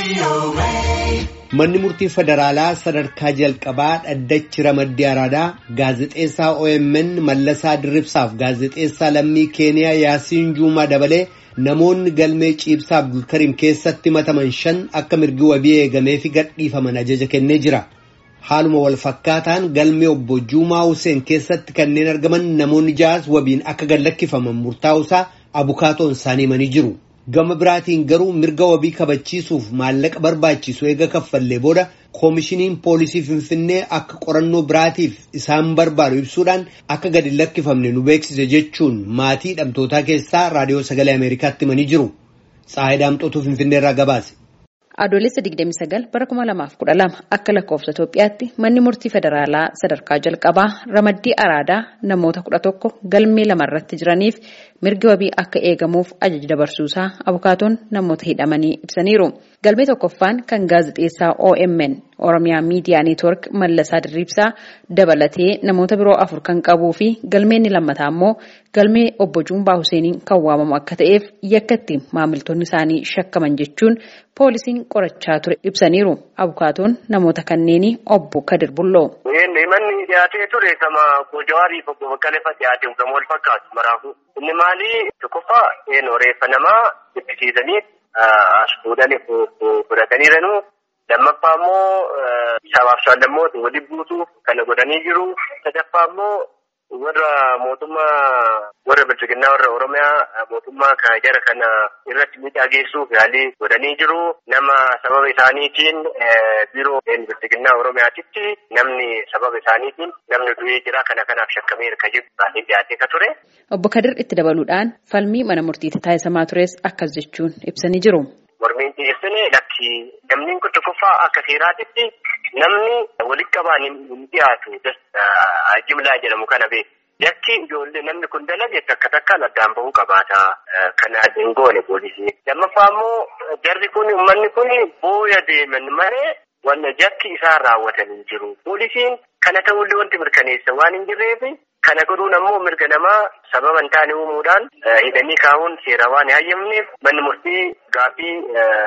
Manni murtii federaalaa sadarkaa jalqabaa dhaddachi ramaddii araadaa gaazexeessaa OMN Mallasaa Dirribsaaf gaazexeessaa lammii Keeniyaa Yaasiin Juumaa dabalee namoonni galmee ciibsaa Abdulkariim keessatti himataman shan akka mirgi wabii eegameefi gadhiifaman ajaja kennee jira. Haaluma wal fakkaataan galmee obbo Juumaa Huseen keessatti kanneen argaman namoonni ja'as wabiin akka gadlakkifaman murtaa'usaa abukaatoon isaanii himanii jiru. Gama biraatiin garuu mirga wabii kabachiisuuf maallaqa barbaachisu eega kaffallee booda koomishiniin poolisii Finfinnee akka qorannoo biraatiif isaan barbaadu ibsuudhaan akka gadi lakkifamne nu beeksise jechuun maatii hidhamtootaa keessaa raadiyoo sagalee Ameerikaatti himanii jiru. Tsaayidaa Daamxootuu Finfinneerraa gabaase. Adoolessa 29 bara 2012 akka lakkoofsa Itoophiyaatti manni murtii federaalaa sadarkaa jalqabaa ramaddii araadaa namoota 11 galmee lamarratti jiraniif mirgi wabii akka eegamuuf ajaja dabarsuusaa abukaatoon namoota hidhamanii ibsaniiru. Galmee tokkoffaan kan gaazexeessaa OMN Oromiyaa Miidiyaa Neetwork Mallasaa Dirriibsaa dabalatee namoota biroo afur kan qabuu fi galmeen lammataa immoo galmee obbo Juumaa Huseeniin kan waamamu akka ta'eef yakka itti maamiltoonni isaanii shakkaman jechuun poolisiin qorachaa ture ibsaniiru. Abukaatoon namoota kanneenii obbo Kadir Bulloo. Manni dhiyaatee ture kama Jawaarii fi obbo Baqqalee fa'a dhiyaate kan wal fakkaatu maraafu. Inni maali tokkoffaa reeffa namaa ittisiisanii as fuudhanii fudhataniiranu. Lammaffaa immoo sabaaf sablammoota waliin buusuuf kana godhanii jiru. Sadaffaa immoo warra mootummaa warra bilchiginnaa warra Oromiyaa mootummaa kana jara kana irratti miidhaa geessuuf yaalii godhanii jiru. Nama sababa isaaniitiin biiroo bilchiginnaa Oromiyaatitti namni sababa isaaniitiin namni du'ee jira kana kanaaf shakkamee kan jiru baay'ee dhiyaatee ka ture. Obbo Kadir itti dabaluudhaan falmii mana murtiitti taasisamaa tures akkas jechuun ibsanii jiru. Mormiin dhiyeessine lakki namni kun tokkoffaa akka seeraatitti namni walitti qabaan hin dhiyaatu jimlaa jedhamu kana beeku. Yakki ijoollee namni kun dalage takka takkaan addaan bahuu qabaata. Kana hin goone poolisii. Lammaffaa immoo jarri kun uummanni kun booya deeman malee wanna jakki isaan raawwatanii jiru. Poolisiin kana ta'ullee wanti mirkaneessa waan hin jirreef kana godhuun ammoo mirga namaa sababa hin taane uumuudhaan hidhanii kaa'uun seera waan hin hayyamneef manni murtii gaaffii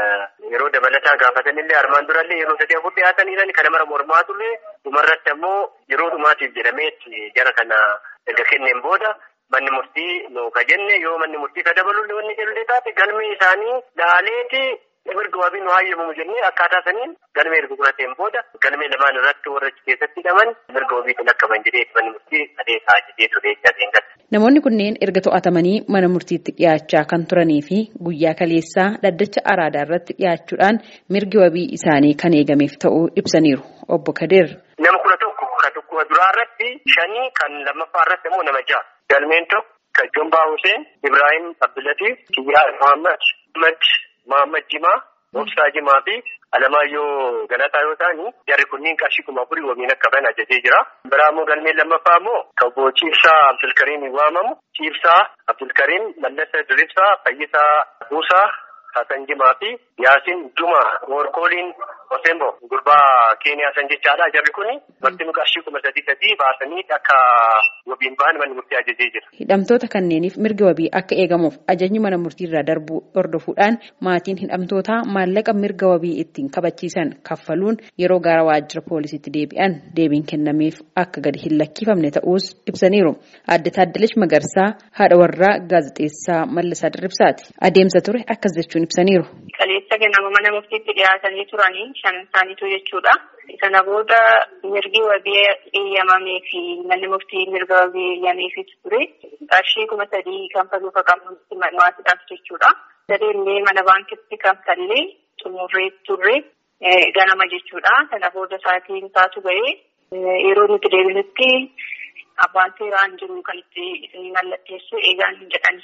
yeroo dabalataa gaafatanillee armaan durallee yeroo sadii afur dhiyaataniidhaan kana mara mormaatullee dhumarratti ammoo yeroo dhumaatiif jedhameetti jara kana erga kenneen booda manni murtii nu ka jenne yoo manni murtii ka dabalullee wanni jedhullee taate galmee isaanii laaleeti mirga wabii nu hayyamamu jennee akkaataa saniin galmee erga qorateen booda galmee lamaan irratti warra keessatti hidhaman mirga wabiitiin akkaman jedhee manni murtii adeemaa jedhee ture jabeen gala. Namoonni kunneen erga to'atamanii mana murtiitti dhiyaachaa kan turanii fi guyyaa kaleessaa dhaddacha araadaa irratti dhiyaachuudhaan mirgi wabii isaanii kan eegameef ta'uu ibsaniiru. Obbo Kadir. Nama kudha tokko kan tokko duraa irratti shanii kan lammaffaa irratti immoo nama ja'a. Galmeen tokko kan Jombaa Huseen, Ibrahim Abdulatiif, Kiyyaa Muhammad, Ahmad Muhammad Jimaa, Moksaa Jimaa fi Alamaayyoo Galataa yoo ta'ani jarri kunniin qarshii kuma afurii wabiin akka bahan ajajee jira. Biraa immoo galmeen lammaffaa immoo kan obbo Ciibsaa Abdulkariim waamamu. Ciibsaa Abdulkariim Mallasa Diribsaa Fayyisaa Buusaa Hasan Jimaa fi Yaasiin Juma Workooliin Osembo gurbaa Keeniyaa san jechaadha. Jarri kuni marti qarshii kuma sadii sadii baasanii akka wabiin bahan manni murtii ajajee jira. Hidhamtoota kanneeniif mirgi wabii akka eegamuuf ajajni mana murtii irraa darbu hordofuudhaan maatiin hidhamtootaa maallaqa mirga wabii ittiin kabachiisan kaffaluun yeroo gara waajjira poolisiitti deebi'an deebiin kennameef akka gadi hin lakkifamne ta'uus ibsaniiru. Adde Taaddalash Magarsaa haadha warraa gaazexeessaa Mallasaa Dirribsaati. Adeemsa ture akkas jechuun ibsaniiru. Qaleessa ganama mana murtiitti dhiyaatanii turanii shan isaaniitu jechuudha. Sana booda mirgi wabii eeyyamamee fi manni murtii mirga wabii eeyyameefis ture. Qarshii kuma sadii kanfaluu qaqqabutti manuwaatiidhaaf jechuudha. Sadeellee mana baankitti kanfallee xumurree turre ganama jechuudha. Sana booda sa'aatiin isaatu ba'ee yeroo nuti deebinutti abbaan seeraan jiru kan itti mallatteessu eegaan hin jedhani.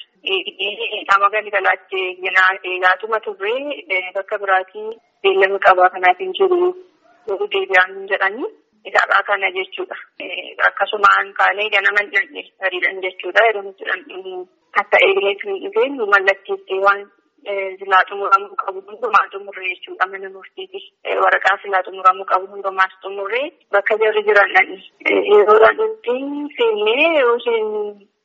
Qaama galgalaatti eegaatuma turre bakka biraatii beellama qabaa kanaaf hin jiru yeroo deebi'aan hin jedhani. Isaadhaa kana jechuudha. Akkasumaan kaanee ganama hin hariidhan jechuudha. Yeroo nuti akka eegneetu hin dhufeen nu mallatteessee waan silaa xumuramuu qabu hundumaa xumurree jechuudha mana murtiiti. Waraqaa silaa xumuramuu qabu hundumaas xumurree bakka jarri jiran dhani. Yeroo dhadhutti seennee yeroo isheen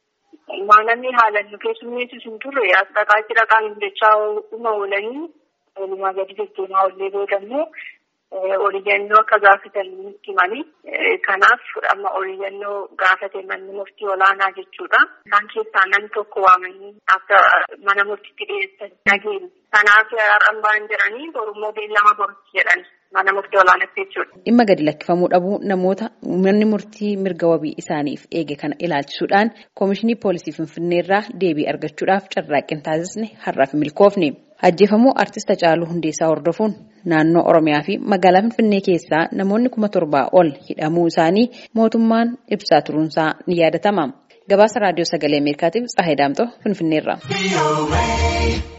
waan namni haalan nu keessummeessu hin turre as dhaqaa jira qaanin jechaa dhuma oolanii walumaa gadi deddeemaa ollee booda immoo oliyyannoo akka gaafatan nutti himanii kanaaf amma oliyyannoo gaafate manni murtii olaanaa jechuudha. Isaan keessaa namni tokko waamanii akka mana murtiitti dhiyeessan dhageenya. Kanaaf har'an ba'an jedhanii borummoo beellama borutti jedhani. Mana murtii olaanaatti jechuudha. Dhimma gadi lakkifamuu dhabuu namoota manni murtii mirga wabii isaaniif eege kana ilaalchisuudhaan Koomishinii Poolisii Finfinneerraa deebii argachuudhaaf carraaqqii taasisne har'aaf milkoofne. Ajjeefamuu Artist Hacaaluu Hundeessaa hordofuun naannoo Oromiyaa fi magaalaa Finfinnee keessaa namoonni kuma torbaa ol hidhamuu isaanii mootummaan ibsaa turuunsaa ni yaadatama. Gabaasa Raadiyoo Sagalee Ameerikaatiif Tsahayi Daamtoo Finfinneerraa.